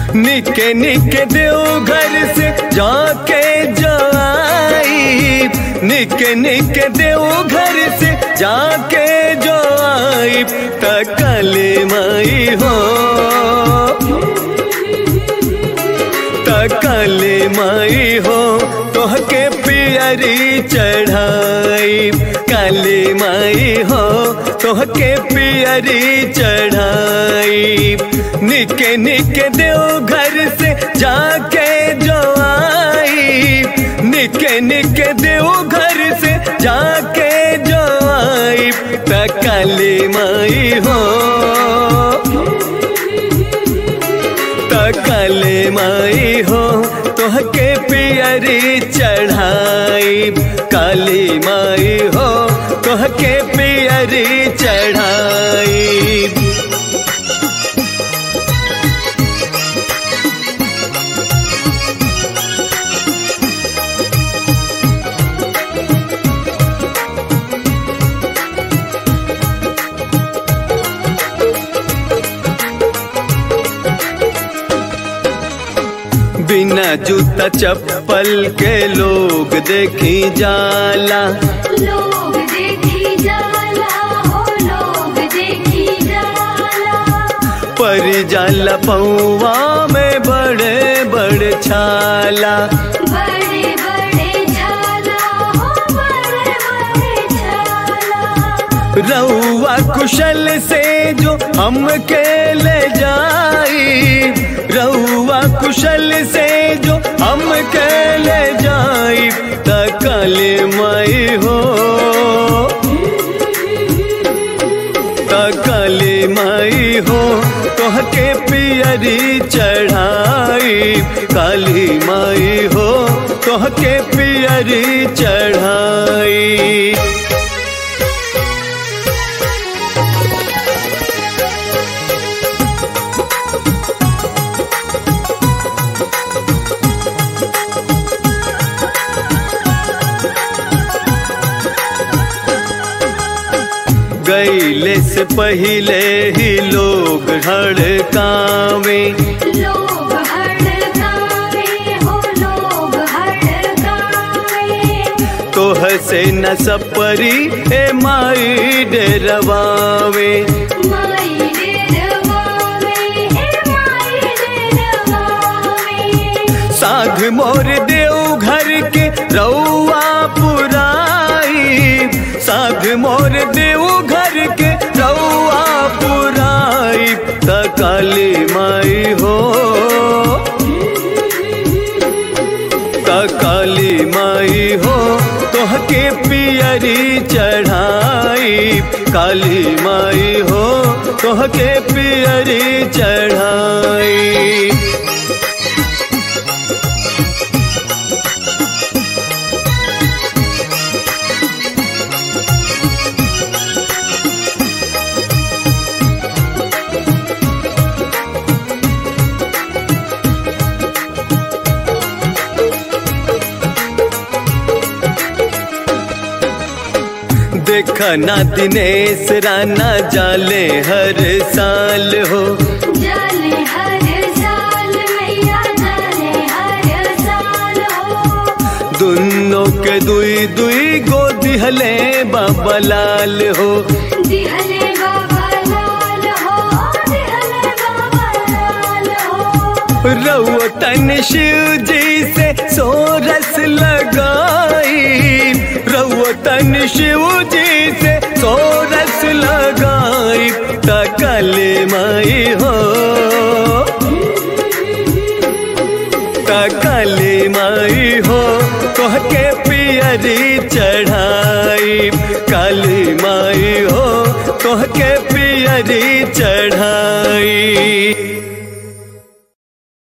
निके निके देव घर से जाके जाई निके निके देव घर से जाके जो आई तकले माई हो तकले माई हो तोहके पियरी चढ़ाई काली माई हो तोहके पियरी चढ़ाई निके निके देव घर से जाके जो आई निके निके देव घर से जाके जो आई तकली माई हो तकले माई हो तोहके पियरी चढ़ाई काली माई हो तोहके पियरी चढ़ाई बिना जूता चप्पल के लोग देखी जाला लोग देखी जाला हो लोग देखी जाला पर जाला पौवा में बड़े बड़े छाला बड़े बड़े झाला हो बड़े बड़े झाला रउआ कुशल से जो हमके ले जाई रउआ कुशल से जो हमके ले जाई तकले माई हो तकले माई हो तोहके पियरी चढ़ाई काली माई हो तोहके पियरी चढ़ाई गईले से पहले ही लोग हड़कावे लोग हड़कावे हो लोग हड़कावे तोह से न सपरी ए माई डरवावे माई डेरवावे ए माई डेरवावे साध मोर देव घर के रउआ पुराई साध मोर देव घर के रउआ पुराई तकाली माई हो काली माई हो तोहके पियरी चढ़ाई काली माई हो तोहके पियरी चढ़ाई देखा ना दिनेश राना जाले हर साल हो जाले हर साल मैया जाले हर साल हो दुनों के दुई दुई गो दिहले बाबा लाल हो दिहले बाबा लाल हो दिहले बाबा लाल हो रउतन शिव जी से सोरस लगाई रउतन शिव जी से सोरस लगाई तकल माई हो तकल माई हो तोहके पियरी चढ़ाई काली माई हो तोहके पियरी चढ़ाई